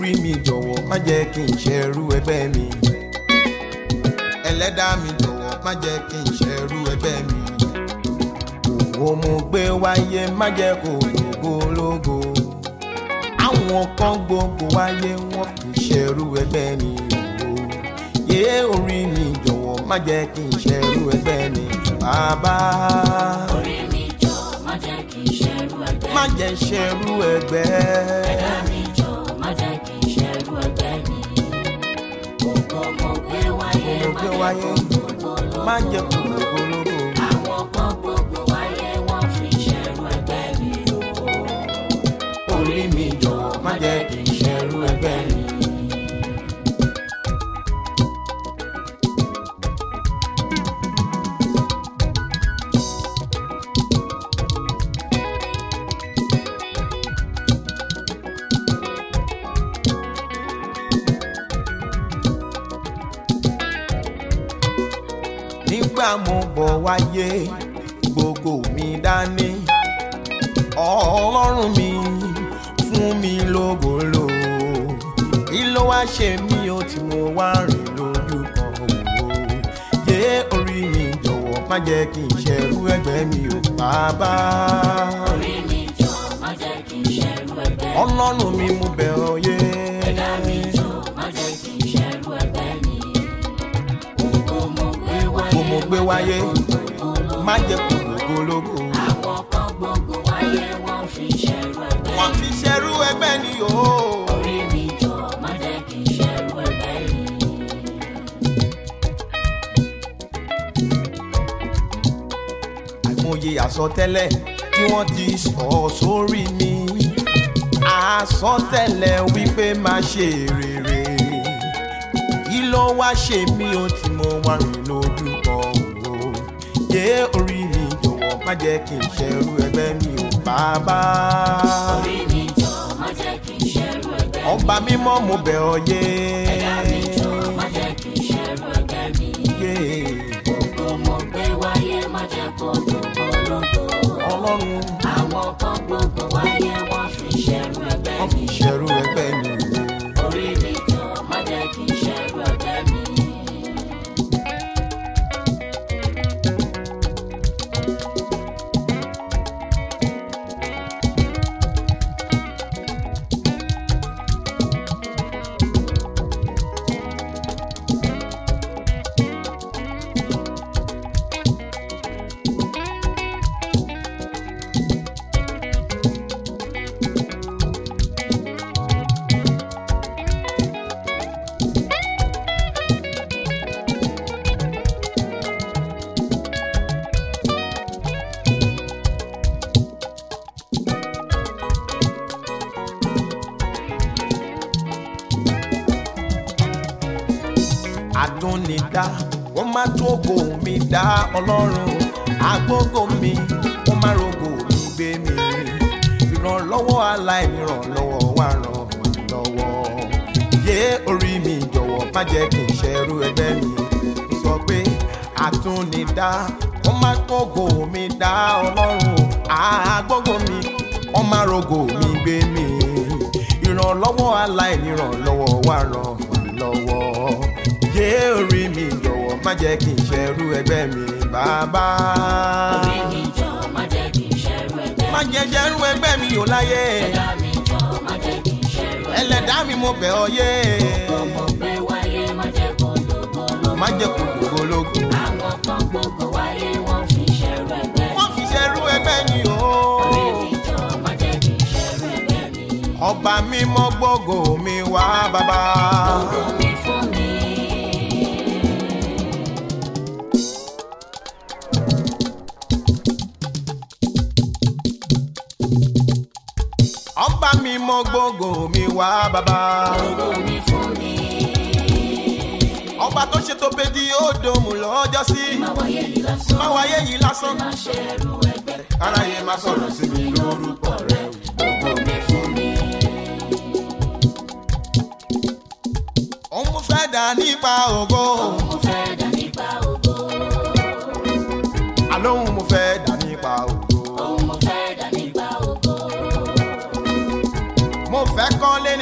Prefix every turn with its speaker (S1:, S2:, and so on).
S1: orí mi jọ̀wọ́ má jẹ́ kí n ṣẹrú ẹgbẹ́ mi ẹlẹ́dàá mi jọ̀wọ́ má jẹ́ kí n ṣẹrú ẹgbẹ́ mi òwò mo gbé wáyé má jẹ́ kó lógo lógo àwọn kan gbogbo wáyé wọ́n fi ṣẹrú ẹgbẹ́ mi o yé orí mi jọ̀wọ́ má jẹ́ kí n ṣẹrú ẹgbẹ́ mi bàbá
S2: orí mi jọ má jẹ́ kí n ṣẹrú ẹgbẹ́
S1: má jẹ́ ṣẹrú ẹgbẹ́.
S2: ẹ̀dá mi jọ má jẹ́ kí n ṣẹrú ẹgbẹ́ mi ògo mo gbé wáyé
S1: mo gbé wáyé má jẹ́ kó lógo lógo.
S2: àwọn kan gbogbo wáyé wọ́n fi ṣẹrú ẹgbẹ́ mi o.
S1: orí mi jọ̀wọ́ má jẹ́ kí n ṣẹrú ẹgbẹ́ mi. nígbà mo bọ̀ wáyé gbogbo mi dání ọlọ́run mi fún mi lógolo kí ló wá ṣe mí o tí mo wá rìn lójú kan òwò yé orí mi jọ̀wọ́ má jẹ́ kí n ṣẹrú ẹgbẹ́ mi ò bàbá
S2: orí mi jọ má jẹ́ kí n ṣẹrú ẹgbẹ́ mi.
S1: ọlọ́run mi mo bẹ̀ ọ́ yé
S2: ẹ̀dá mi jọ má jẹ́ kí n ṣẹrú ẹgbẹ́ mi. ògo mo gbé wáyé
S1: mo mo gbé wáyé má jẹ́ kó lógológo
S2: àwọn kan gbogbo wáyé wọ́n fi ṣẹrú ẹgbẹ́
S1: wọ́n fi ṣẹrú ẹgbẹ́ ni o.
S2: orí mi jọ má jẹ́ kí n ṣẹrú ẹgbẹ́ mi.
S1: àìmọye àsọtẹ́lẹ̀ tí wọ́n ti sọ sórí mi àsọtẹ́lẹ̀ wípé má ṣe rere kí ló wá ṣe mí o tí mo wá rìn lójú kan o yé orí mi jọ̀wọ́ má jẹ́ kí n ṣẹrú ẹgbẹ́ mi ò bàbá
S2: orí mi jọ má jẹ́ kí n ṣẹrú ẹgbẹ́ mi.
S1: ọba mímọ́ mo bẹ̀ ọ́ yé
S2: ẹ̀dá mi jọ má jẹ́ kí n ṣẹrú ẹgbẹ́ mi.
S1: yé
S2: ògo mo gbé wáyé má jẹ́ kó lógo lógo.
S1: ọlọ́run
S2: àwọn kan gbogbo wáyé wọ́n fi ṣẹrú ẹgbẹ́
S1: wọ́n
S2: mi.
S1: fi ṣẹrú ẹgbẹ́ mi o.
S2: orí mi jọ má jẹ́ kí n ṣẹrú ẹgbẹ́ mi.
S1: àdúnidá wọ́n má tó ògo mi dá ọlọ́run agbógo mi wọ́n má rogo mi gbé mi ìrànlọ́wọ́ aláìnírànlọ́wọ́ wá ràn mí lọ́wọ́ yé orí mi jọ̀wọ́ má jẹ́ kí n ṣẹrú ẹgbẹ́ mi sọ pé àdúnidá wọ́n má tó ògo mi dá ọlọ́run agbógo mi wọ́n má rogo mi gbé mi ìrànlọ́wọ́ aláìnírànlọ́wọ́ wá ràn mí lọ́wọ́ yé orí mi jọ̀wọ́ má jẹ́ kí n ṣẹrú ẹgbẹ́ mi bàbá.
S2: orí mi jọ má jẹ́ kí n ṣẹrú ẹgbẹ́
S1: má
S2: mi.
S1: jẹ́ ṣẹrú ẹgbẹ́ mi ò láyé
S2: ẹ̀dá mi jọ má jẹ́ kí n ṣẹrú ẹgbẹ́ mi.
S1: ẹlẹ́dàá mi mo bẹ̀ ọ́ yé
S2: ọmọ gbé wáyé má jẹ́ kó lógo lógo.
S1: má jẹ́ kó lógológo.
S2: àwọn kan gbogbo wáyé wọ́n fi ṣẹrú ẹgbẹ́ mi.
S1: wọ́n fi ṣẹrú ẹgbẹ́ mi o.
S2: orí mi jọ má jẹ́ kí n ṣẹrú ẹgbẹ́ mi.
S1: ọba mímọ́ gbógo mi wá bàbá.
S2: ògo mi fún mi.
S1: ọba mímọ́ gbógo mi wá bàbá.
S2: ògo mi fún mi.
S1: ọba tó ṣe tó pé di ódòmù lọ́jọ́ sí.
S2: má wáyé yìí lásán.
S1: má wáyé yìí lásán.
S2: má ṣẹrú ẹgbẹ́.
S1: aráyé má sọ̀rọ̀ sí mi lórúkọ rẹ̀.
S2: ògo mi fún mi.
S1: òun mo fẹ́ dà nípa ògo.
S2: mo fẹ́ dà nípa ògo.
S1: àlóhùn mo fẹ́ dà nípa ògo.
S2: òun mo fẹ́ dà nípa ògo.
S1: mo fẹ́ kọ́lé